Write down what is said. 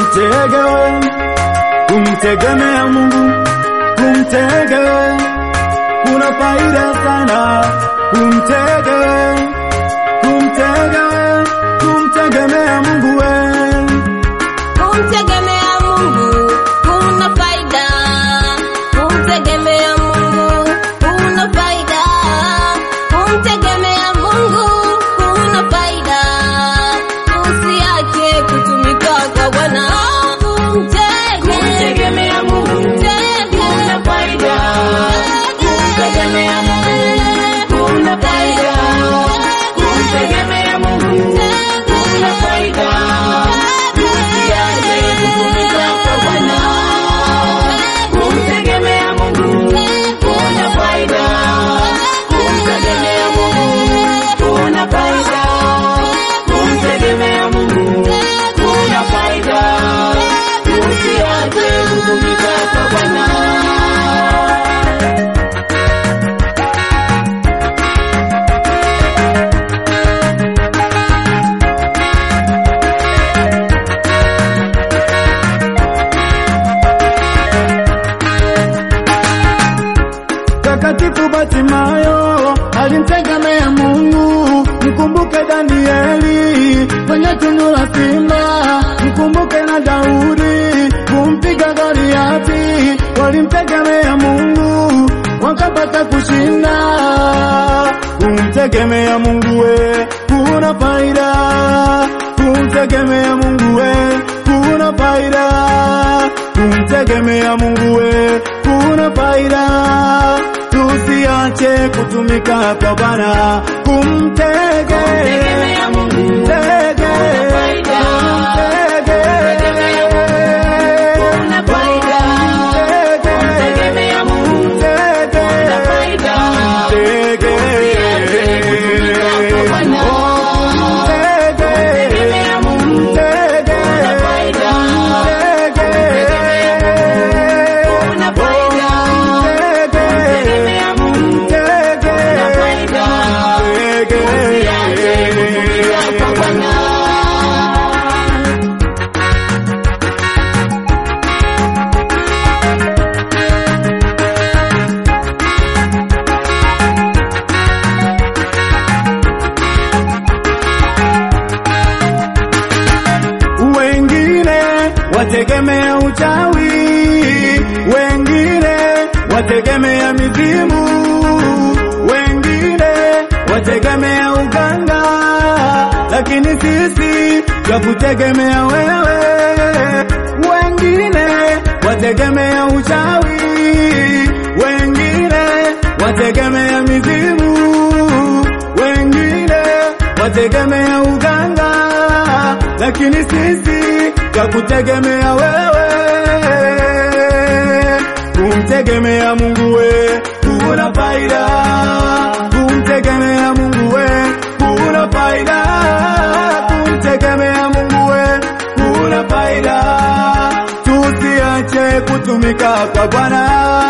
kumtega we, kumtegemea Mungu, kumtega we, kuna faida sana kumtega we, kumtega we, kumtegemea Mungu we. Kumtegemea Mungu kuna faida, kumtegemea Mungu kuna faida, kumtegemea Mungu kuna faida. Usiache kutumika kwa Bwana, kumtegemea Mungu kuna faida, kumtegemea Mungu kuna faida, kumtegemea Mungu kuna faida. Usiache kutumika kwa Bwana, kumtegemea Mungu kuna faida, kumtegemea Mungu kuna faida, kumtegemea Mungu kuna faida. Usiache kutumika kwa Bwana. Takatifu Batimayo alimtegemea Mungu, mkumbuke Danieli kwenye tundu la simba, mkumbuke na Daudi kumpiga Goliati, walimtegemea Mungu wakapata kushinda. Kumtegemea Mungu we kuna faida, kumtegemea Mungu we kuna faida, kumtegemea Mungu we kuna faida, tusiache kutumika kwa Bwana, kumtegemea Mungu, mtege, mtege, Kuna faida, kumtegemea Mungu mtege, kuna faida. mtege, Kutumika kwa Bwana. mtege, Kumtegemea Mungu mtege, kuna faida, mtege, kuna faida. Kumtegemea Mungu kuna faida. Usiache kutumika kwa Bwana. Wengine wategemea uchawi, wengine wategemea mizimu, wengine wategemea uganga, lakini sisi twakutegemea wewe. Wengine wategemea uchawi, wengine wategemea mizimu, wengine wategemea uganga, lakini sisi twakutegemea wewe. Kumtegemea Mungu we kuna faida, kumtegemea Mungu we kuna faida, kumtegemea Mungu we kuna faida, tusiache kutumika kwa Bwana.